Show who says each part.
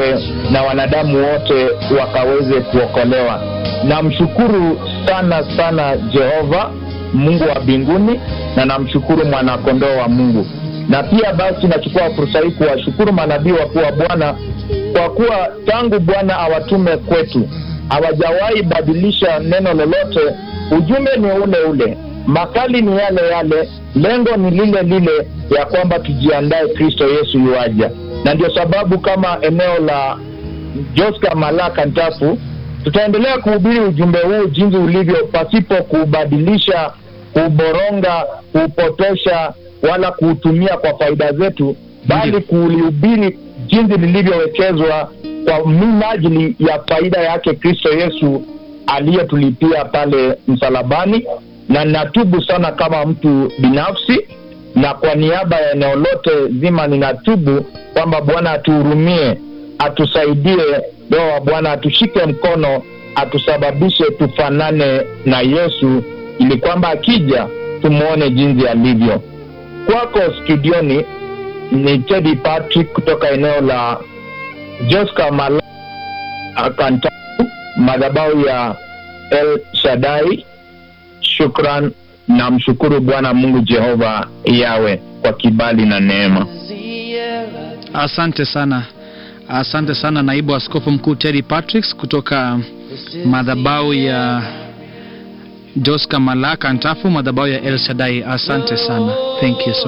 Speaker 1: wote na wanadamu wote wakaweze kuokolewa. Namshukuru sana sana Jehova Mungu wa mbinguni na namshukuru mwanakondoo wa Mungu, na pia basi nachukua fursa hii kuwashukuru manabii wakuu wa Bwana kwa kuwa tangu Bwana awatume kwetu hawajawahi badilisha neno lolote. Ujumbe ni ule ule, makali ni yale yale, lengo ni lile lile, ya kwamba tujiandae, Kristo Yesu yuaja. Na ndio sababu kama eneo la Joska Malaka Ntafu tutaendelea kuhubiri ujumbe huu jinsi ulivyo, pasipo kuubadilisha, kuuboronga, kuupotosha wala kuutumia kwa faida zetu, bali kulihubiri jinsi lilivyowekezwa kwa minajili ya faida yake Kristo Yesu aliyetulipia pale msalabani. Na ninatubu sana kama mtu binafsi, na kwa niaba ya eneo lote zima ninatubu kwamba Bwana atuhurumie, atusaidie, Roho wa Bwana atushike mkono, atusababishe tufanane na Yesu, ili kwamba akija tumwone jinsi alivyo. Kwako studioni ni Teddy Patrick kutoka eneo la Joska Mala Kantafu, madhabahu ya El Shaddai. Shukran na mshukuru Bwana Mungu Jehova yawe kwa kibali na neema.
Speaker 2: Asante sana, asante sana naibu askofu mkuu Teddy Patrick kutoka madhabahu ya Joska Malaka Ntafu, madhabahu ya El Shaddai. Asante sana, thank you so